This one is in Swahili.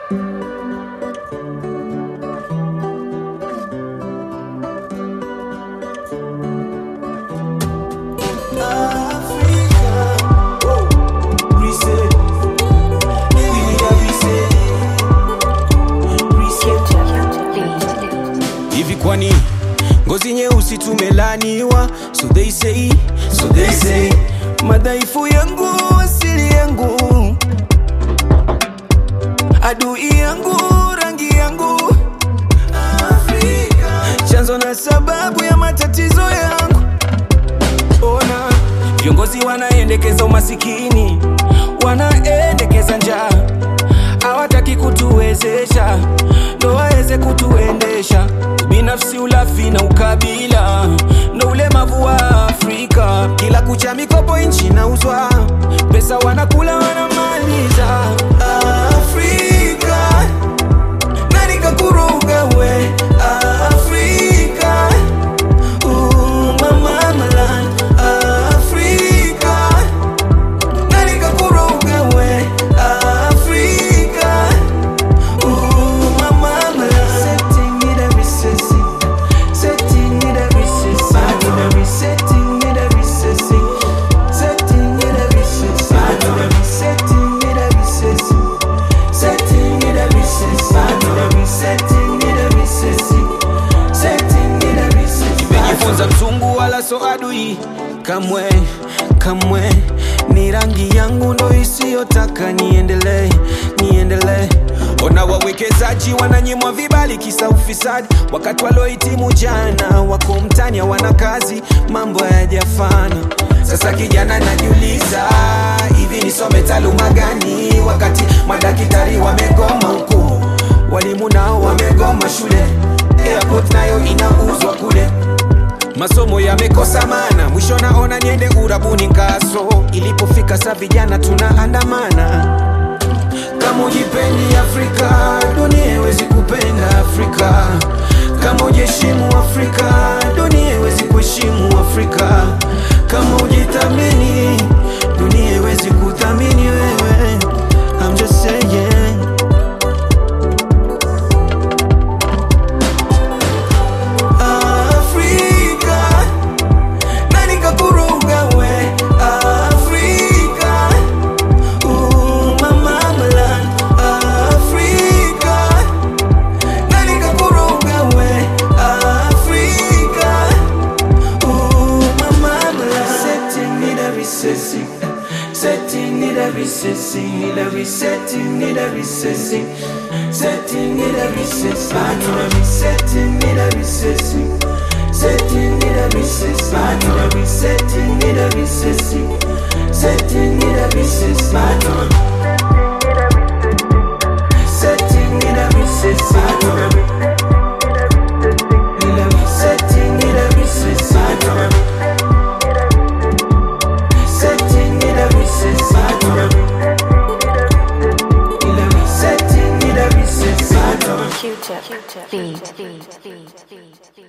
hivi kwani ngozi nyeusi tumelaniwa so they say, so they say madhaifu yangu asili yangu adui yangu rangi yangu Afrika. chanzo na sababu ya matatizo yangu ona viongozi wanaendekeza umasikini wanaendekeza njaa hawataki kutuwezesha ndo waweze kutuendesha binafsi ulafi na ukabila ndo ulemavu wa afrika kila kucha mikopo nchi nauzwa pesa wanakula wanamaliza afrika nani kakuruga we afrika Uh, mama malan afrika nani kakuruga we afrika Uh, mama malan setting it every sissy setting it every sissy every setting it every sissy setting it every sissy every setting it every sissy setting it every sissy every setting it every sissy setting it every sissy nimejifunza mzungu wala so adui kamwe kamwe ni rangi yangu ndo isiyotaka niendelee niendelee ona wawekezaji wananyimwa vibali kisa ufisadi wakati waliohitimu jana wako mtani hawana kazi mambo hayajafana sasa kijana najiuliza hivi nisome taaluma gani wakati madaktari wamegoma huku walimu nao wamegoma shule airport nayo inauzwa kule masomo yamekosa mana mwisho naona niende urabuni ngaso ilipofika sa vijana tunaandamana kama ujipendi afrika dunia iwezi kupenda afrika kama ujiheshimu afrika dunia iwezi kuheshimu afrika kama ujithamini dunia iwezi kuthamini wewe I'm just saying Afrika nani kakuruga we Afrika Uh, mama malan Afrika nani kakuruga we Afrika Uh, mama malan setting it every sissy setting it every sissy every setting it every sissy setting it every sissy every setting it every sissy setting it every sissy every setting it every sissy setting it every sissy setting it every sissy setting it every sissy setting it every sissy setting it every sissy Q-tip, beat, beat, beat, beat, beat.